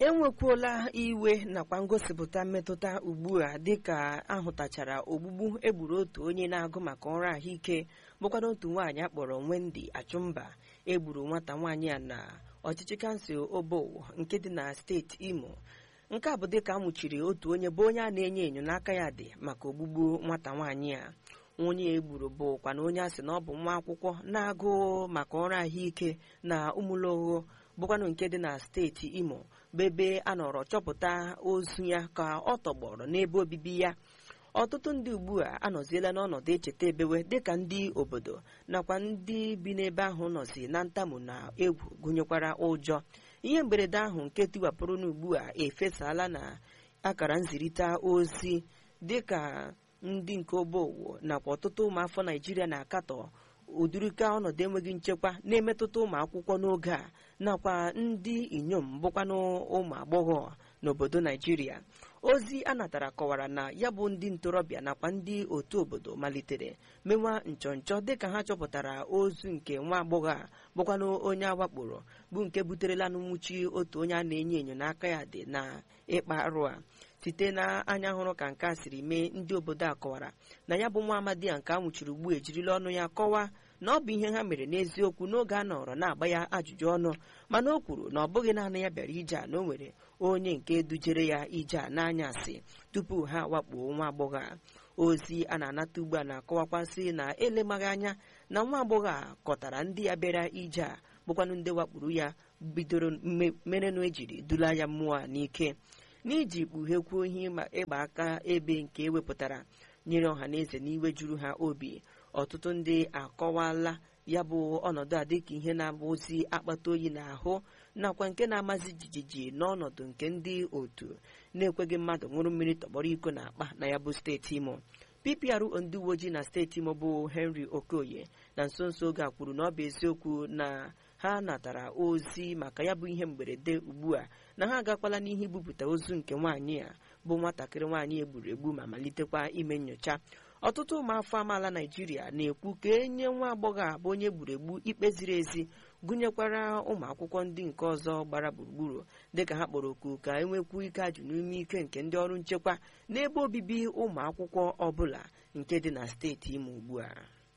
enwekwuola iwe nakwa ngosipụta mmetụta ugbu a dịka ahụtachara ogbugbu egburu otu onye na-agụ maka ọrụ ahụike bụkwara otu nwaanyị akpọrọ Wendy Achụmba egburu nwata nwaanyị a na ọchịchị kansụl Obowo nke dị na steeti Imo nke a bụ dịka amụchiri otu onye bụ onye a na-enyo enyo n'aka ya dị maka ogbugbu nwata nwaanyị a onye egburu bụkwa na onye a sị na ọ bụ nwa akwụkwọ na-agụ maka ọrụ ahụike na ụmụlogho bụkwanụ nke dị na steeti Imo bụ ebe a nọrọ chọpụta ozu ya ka ọ tọgbọrọ n'ebe obibi ya ọtụtụ ndị ugbu a anọziela n'ọnọdụ echeta ebewe dịka ndị obodo nakwa ndị bi n'ebe ahụ nọzi na ntamu na egwu gụnyekwara ụjọ ihe mberede ahụ nke tiwapụrụ n'ugbu a efesala na akara nzirịta ozi dịka ndị nke obowo nakwa ọtụtụ ụmụafọ naijiria na-akatọ ụdịrịka ọnọdụ enweghị nchekwa na-emetụta ụmụ akwụkwọ n'oge a nakwa ndị inyom bụkwanụ ụmụ agbọghọ n'obodo naijiria ozi a natara kọwara na ya bụ ndị ntorobịa nakwa ndị otu obodo malitere mewa nchọnchọ dịka ha chọpụtara ozu nke nwa agbọghọ a bụkwanụ onye awakporo bụ nke buterela n'nwụchi otu onye a na-enyo enyo n'aka ya dị na ịkpa arụ a site na anya hụrụ ka nke a siri mee ndị obodo a kọwara na ya bụ nwa amadi a nke a nwụchiri ugbu ejirila ọnụ ya kọwaa na ọ bụ ihe ha mere n'eziokwu n'oge a nọrọ na-agba ya ajụjụ ọnụ mana o kwuru na ọ bụghị naanị ya bịara ije a na o nwere onye nke dujere ya ije a n'anyasị tupu ha wakpuo nwa agbọghọ a ozi a na-anata ugbu a na-akọwakwasị na elemaghị anya na nwa agbọghọ a kọtara ndị ya bịara ije a bụkwanụ ndị wakpuru ya bidoro merenụ ejiri dula ya mmụọ a n'ike n'iji kpughekwuo ihe ịgba aka ebe nke ewepụtara nyere ọha na eze n'iwe juru ha obi ọtụtụ ndị akọwala ya bụ ọnọdụ a dịka ihe na-abụzi akpata oyi n'ahụ nakwa nke na-amazi jijiji n'ọnọdụ nke ndị otu na-ekweghị mmadụ ṅụrụ mmiri tọgbọrọ iko na akpa na ya bụ steeti imo PPRO ndị uwe ojii na steeti imo bụ Henry Okoye na nso nso oge a kwuru na ọ bụ eziokwu na ha natara ozi maka ya bụ ihe mberede ugbu a na ha agakwala n'ihe ibupụta ozu nke nwaanyị a bụ nwatakịrị nwaanyị egburu egbu ma malitekwa ime nyocha ọtụtụ ụmụafọ amaala naijiria na-ekwu ka enye nwa agbọghọ a bụ onye gburu egbu ikpe ziri ezi gụnyekwara ụmụ akwụkwọ ndị nke ọzọ gbara gburugburu dịka ha kpọrọ oku ka enwekwu ike ajụ n'ime ike nke ndị ọrụ nchekwa n'ebe obibi ụmụ akwụkwọ ọbụla nke dị na steeti imo ugbu a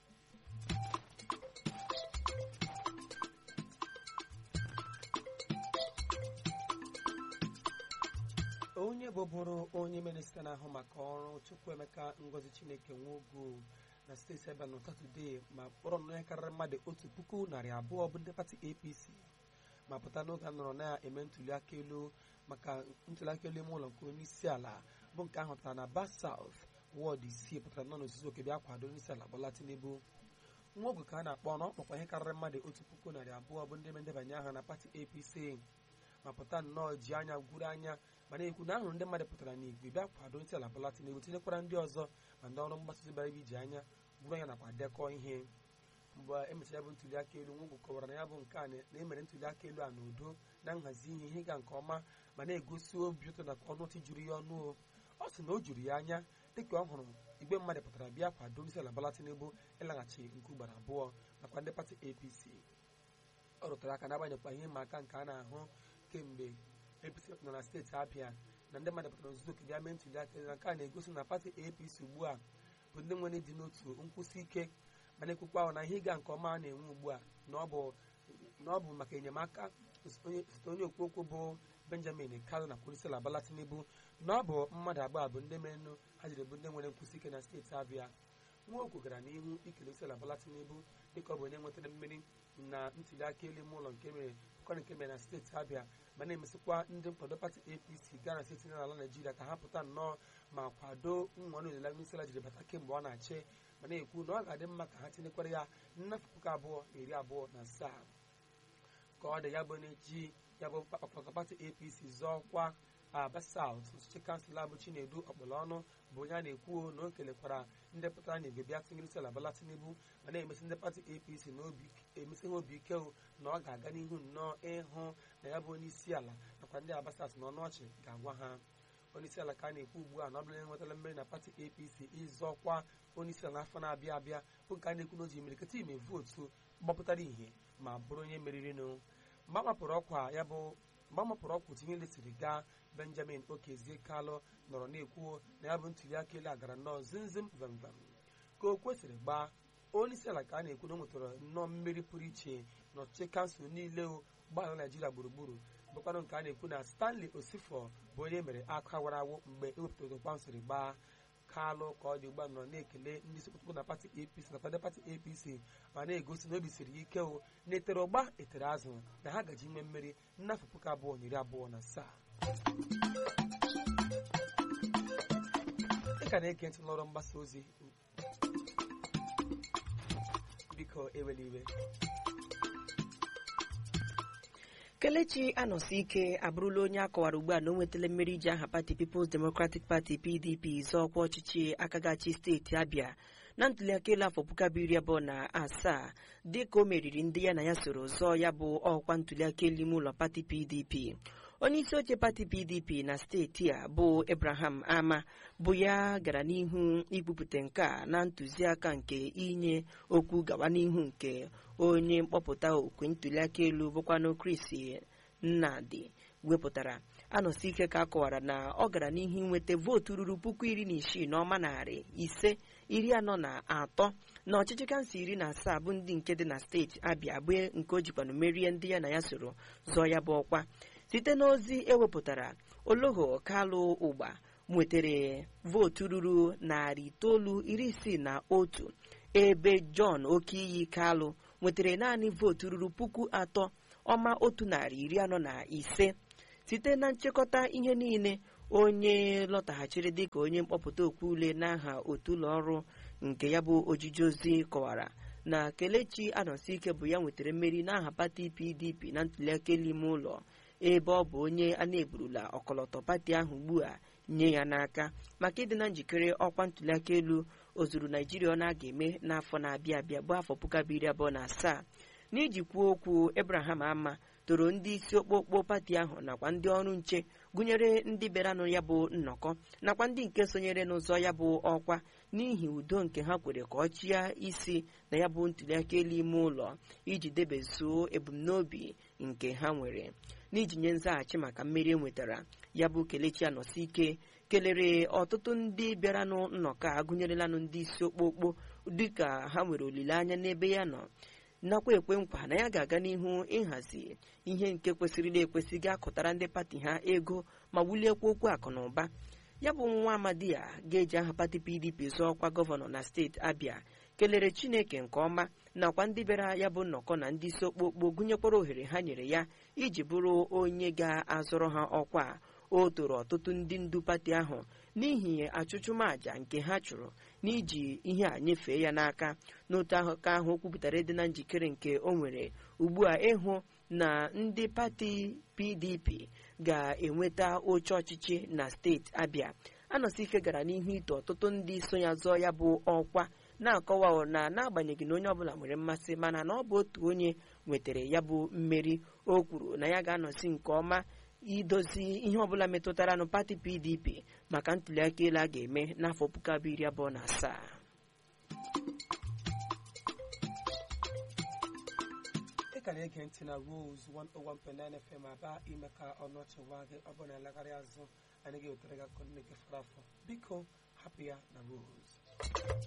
onye bụbụrụ onye minista na-ahụ maka ọrụ chukwuemeka ngozi chineke nwogo na steeti ebe na satọde ma kpọrọ na ihe karịrị mmadụ otu puku narị abụọ bụ ndị pati apc ma pụta n'oge a nọrọ na-eme ntuliaka elu maka ntuliaka elu ime ụlọ nke onye isi ala bụ nke ahụtara na bas saut wọd isii pụtara nọ n'ozuzu oke bịa kwado onye isi ala Bola Tinubu nwa oge ka a na-akpọ na ọ kpọkwa ihe karịrị mmadụ otu puku narị abụọ bụ ndị ndebanye aha na pati apc ma pụta nnọọ ji anya gwuru anya ma na-ekwu na ahụrụ ndị mmadụ pụtara n'igwe bịa kwado ntị ala Bola Tinubu tinyekwara ndị ọzọ ma ndị ọrụ mgbasa ozi bara ebe iji anya gwuru anya nakwa dekọ ihe mgbe emechara ya bụ ntuli aka elu nwogwu kọwara na ya bụ nke a na emere ntuli aka elu a n'udo na nhazi ihe ihe ịga nke ọma ma na-egosi obi ụtọ nakwa ọnụ ọchị juru ya ọnụ ọ sị na o juru ya anya dịka ọ hụrụ igbe mmadụ pụtara bịa kwado ntị ala Bola Tinubu ịlaghachi nke ugboro abụọ nakwa ndị pati APC ọ rụtara aka n'agbanyekwa ihe ịma aka nke a na-ahụ kemgbe APC nọ na steeti Abịa na ndị mmadụ pụtara nzuzo oke bịa mee ntuli aka na nke a na-egosi na pati APC ugbu a bụ ndị nwere dị n'otu nkwụsị ike ma na-ekwukwa ahụ na ihe ịga nke ọma a na-enwe ugbu a na ọ bụ maka enyemaka site onye okwu okwu bụ Benjamin Kalu na kwurisila Bola Tinubu na ọ bụ mmadụ abụọ bụ ndị merenụ ha jiri bụ ndị nwere nkwụsị ike na steeti Abịa nwaokwu gara n'ihu ikele isiala Bola Tinubu dịka ọ bụ onye nwetara mmeri na ntuli aka elu ime ụlọ nke mere kọrọ nke mere na steeti Abịa ma na-emesịkwa ndị nkwado pati APC gaa na steeti n'ala Naijiria ka ha pụta nnọọ ma kwado nwanne olile onyeisiala jiri bata kemgbe ọ na-achị ma na-ekwu na ọ ga-adị mma ka ha tinyekwara ya nnafụ puku abụọ na iri abụọ na asaa ka ọ dị ya bụ na-eji ya bụ maka pati APC zọọkwa Aba South ọchịchị kansụl bụ Chinedu Ọkpọlọnụ bụ onye a na-ekwu na o kelekwara ndị pụtara na igwe bịa tinyere isi ala Bola Tinubu ma na-emesi ndị pati APC na emesi ha obi ike na ọ ga-aga n'ihu nnọọ ịhụ na ya bụ onye isi ala nakwa ndị Aba South na ọnụ ọchị ga-agwa ha onye isi ala ka a na-ekwu ugbu a na ọ bụla enwetala mmeri na pati APC ịzọkwa onye isi ala n'afọ na-abịa abịa bụ nke a na-ekwu na o ji imirikịta ime vootu gbapụtara ihe ma bụrụ onye meririnụ mgbe a mapụrụ ọkwa ya bụ mgbe a mapụrụ ọkwa otu ihe lesiri gaa benjamin okezie kalụ nọrọ na-ekwu na ya bụ ntuli aka elu agara nnọọ zimzim vamvam ka o kwesịrị gbaa onye isi ala ka a na-ekwu na o nwetara nnọọ mmeri pụrụ iche n'ọchịchị kansụl niile gbara naijiria gburugburu bụkwanụ nke a na-ekwu na stanley osifo bụ onye mere aka wara awụ mgbe ewepụtara okwa siri gbaa kalụ ka ọ dị ugbu a nọ na-ekele ndị isi okpukpe na pati apc nakwa ndị pati apc ma na-egosi na obi siri ya ike o na etere ụgba etere azụ na ha gaji inwe mmeri n'afọ puku abụọ na iri abụọ na asaa ị ka na-ege ntị n'ọrụ mgbasa ozi biko ewela iwe kelechi anọsi ike abụrụla onye a kọwara ugbu a na o nwetala mmeri iji aha pati People's Democratic Party PDP zọọ ọkwa ọchịchị akagachi steeti Abia na ntuliaka elu afọ puku abụọ iri abụọ na asaa dịka o meriri ndị ya na ya soro zọọ ya bụ ọkwa ntuliaka elu ime ụlọ pati PDP onye isi oche pati pdp na steeti a bụ abraham ama bụ ya gara n'ihu ikwupụta nke a na ntụziaka nke inye okwu gawa n'ihu nke onye mkpọpụta okwe ntuliaka elu bụkwanụ chris nnadi wepụtara anọsi ike ka a kọwara na ọ gara n'ihu inweta vootu ruru puku iri na isii na ọma narị ise iri anọ na atọ na ọchịchị kansụl iri na asaa bụ ndị nke dị na steeti abịa bụ nke o jikwanụ merie ndị ya na ya soro zọọ ya bụ ọkwa site n'ozi ewepụtara oloho kalụ ụgba nwetara vootu ruru narị itoolu iri isii na otu ebe john okiyi kalụ nwetara naanị vootu ruru puku atọ ọma otu narị iri anọ na ise site na nchịkọta ihe niile onye lọtaghachiri dịka onye mkpọpụta okwu ule n'aha otu ụlọ ọrụ nke ya bụ ojiji ozi kọwara na kelechi anọsike bụ ya nwetara mmeri n'aha pati pdp na ntuliaka elu ime ụlọ ebe ọ bụ onye a na-eburula ọkọlọtọ pati ahụ ugbu a nye ya n'aka maka ịdị na njikere ọkwa ntuliaka elu ozuru naijiria ọ na-aga eme n'afọ na-abịa abịa bụ afọ puku abụọ iri abụọ na asaa n'iji kwuo okwu abraham ama toro ndị isi okpokpo pati ahụ nakwa ndị ọrụ nche gụnyere ndị bịaranụ ya bụ nnọkọ nakwa ndị nke sonyere n'ụzọ ya bụ ọkwa n'ihi udo nke ha kwere ka ọ chịa isi na ya bụ ntuliaka elu ime ụlọ iji debezuo ebumnobi nke ha nwere n'iji nye nzaghachi maka mmeri e nwetara ya bụ kelechi anọsi ike kelere ọtụtụ ndị bịaranụ nnọkọ a gụnyerelanụ ndị isi okpokpo dịka ha nwere olileanya n'ebe ya nọ nakwa ekwe nkwa na ya ga-aga n'ihu ịhazi ihe nke kwesịrịla ekwesị ga-akụtara ndị pati ha ego ma wuliekwa okwu akụ na ụba ya bụ nwa amadi ya ga-eji aha pati pdp zọọ ọkwa gọvanọ na steeti abịa kelere chineke nke ọma nakwa ndị bịara ya bụ nnọkọ na ndị isi okpokpo gụnyekwara ohere ha nyere ya iji bụrụ onye ga-azọrọ ha ọkwa o toro ọtụtụ ndị ndu pati ahụ n'ihi achụchụmaja nke ha chụrụ n'iji ihe a nyefee ya n'aka n'otu aka ahụ o kwupụtara ịdị na njikere nke o nwere ugbu a ịhụ na ndị pati pdp ga-enweta oche ọchịchị na steeti abịa anọsike gara n'ihu ito ọtụtụ ndị so ya zọọ ya bụ ọkwa na-akọwa na n'agbanyeghị na onye ọbụla nwere mmasị mana na ọ bụ otu onye nwetara ya bụ mmeri o kwuru na ya ga-anọsi nke ọma idozi ihe ọbụla metụtara nụ pati pdp maka ntuliaka elu a ga-eme n'afọ puku abụọ iri abụọ na asaa ị ka na-ege ntị na Rose 101.9 FM aba ime ka ọnụ ọchị gwa gị ọ bụ na elegharị azụ anyị ga-ewetara gị akụkọ ndị nke fọrọ afọ biko hapụ ya na Rose